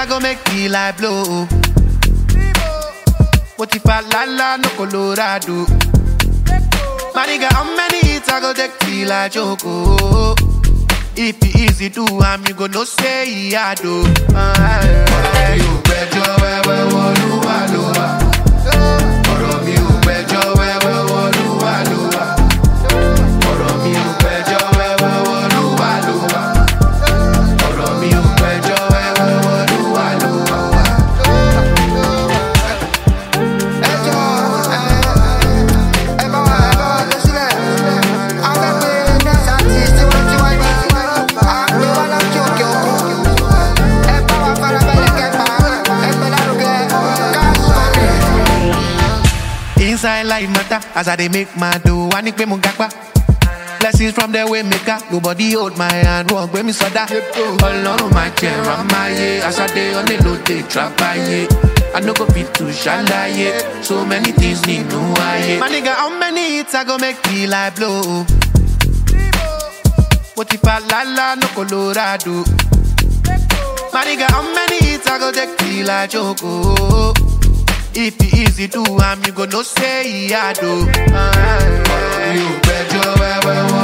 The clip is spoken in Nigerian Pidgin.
I go make the light blow? What if I la la no Colorado? My nigga, how many hits I go take till I choke? oh? If it easy do, I'm you go no say I do. Ọ̀rọ̀ mi ò gbẹ́jọ́ wẹ́wẹ́ wọlúwa ló wà. Ọ̀rọ̀ mi ò gbẹ́jọ́ wẹ́wẹ́ wọlúwa ló wà. Ọ̀rọ̀ mi ò gbẹ́jọ́ wẹ́wẹ́ wọlúwa ló wà. Ọ̀rọ̀ mi ò gbẹ́jọ́ wẹ́wẹ́ wọlúwa ló wà. ẹjọ́ ẹ bá wa ẹ bá wa lọ sílẹ̀ agbègbè next artist tiwantiwa ni àgbẹ̀ wa láti òkè òkun ẹ bá wa farabalẹ̀ kẹfà ẹgbẹ́ lárugẹ cash money. Inside life matter as I dey make my dough. I need pay mo gapa. Blessings from the way maker. Nobody hold my hand. Wọ́n gbé mi sọ́dá. Ọlọ́run máa jẹ ramáyé. Aṣáde onílòdè trapaye. I no go fit to ṣàlàyé. So many things nínú ayé. My nigga, how many hits I go make the light blow? Mo ti fa lálá no Colorado. My nigga, how many hits I go take till I choke? oh? If it easy do, I'm you go no say I do. Ọ̀rọ̀ mi ò gbẹ́jọ́ wẹ́wẹ́ wọ́n